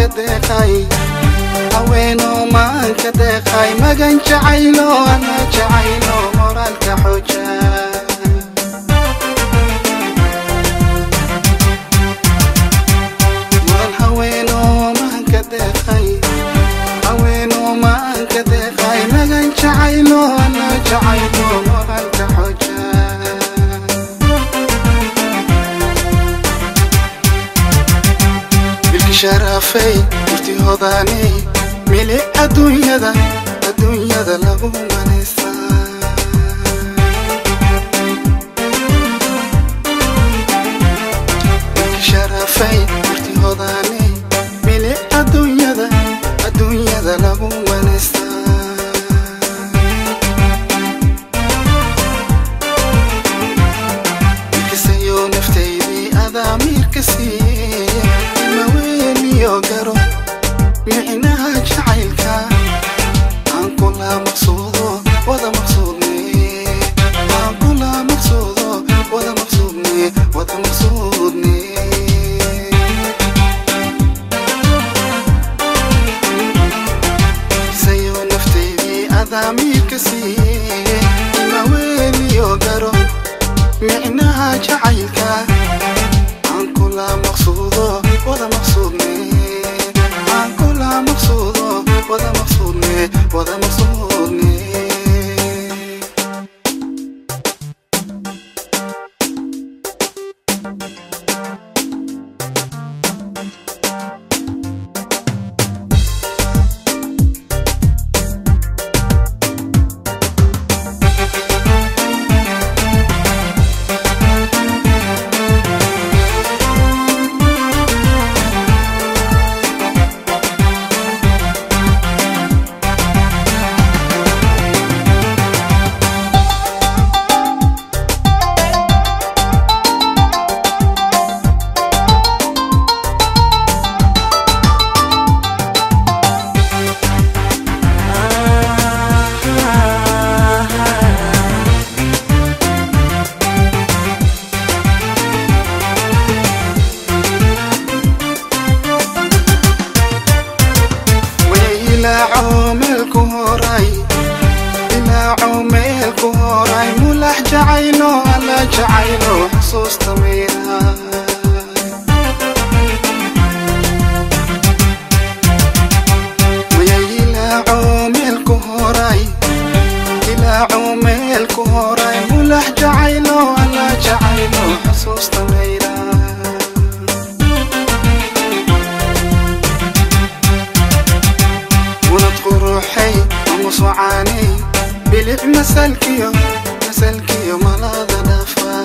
deeqay haweenoo maanka deeqay magan jacaylo ana jacaylo moraalka xooja mudan haweenoo maanka deeqay haweenoo maanka deeqay magan jacaylo ana jacaylo moraalka xooja bilki sharafay murtihodaaney milic adduunyada adduunyada lagu manaysa bilki sharafay murtihodaaney milic adduunyada adduunyada lagu manaysa kisayo naftaydii adaa miirka siiye ima weeniyo garo micnaha jacaylka aan kula maqsuudo wada maqsuudne aan kula maqsuudo wada maqsuudne wada maqsuudne kisayo naftaydii adaa miirka siiye ima weeniyo garo micnaha jacaylka aan kula maqsuudo wada maqsuudne aan kula maqsuudo wada maqsuudne wada maqsuudne way ilaaco meelku horay ilaaco meelku horay mulax jacaylo alla jacaylo xusuusta mayra way ilaaco meelku horay ilaaco meelku horay mulax jacaylo alla jacaylo xusuusta mayra ولد قروحي ومصوعاني بلع مسالكيو مسالكيو ملاذ دفا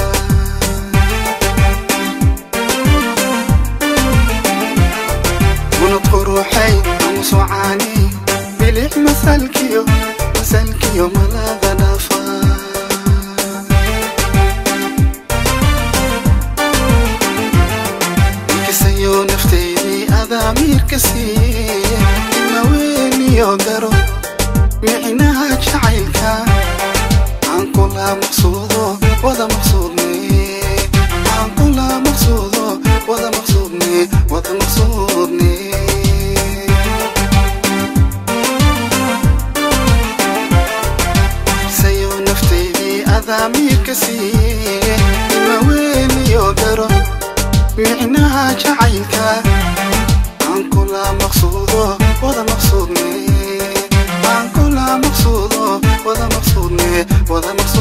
ولد قروحي ومصوعاني بلع مسالكيو مسالكيو ملاذ دفا kisayo naftaydii adaa miirka siiye ima weeniyo garo micnaha jacaylka aan kula maqsuudo wada maqsuudne aan kula maqsuudo wada maqsuudne wada maqsuudne kisayo naftaydii adaa miirka siiye ima weeniyo garo micnaha jacaylka aan kula maqsuudo wada maqsuudne aan kula maqsuudo wada maqsuudne wada maqsuudne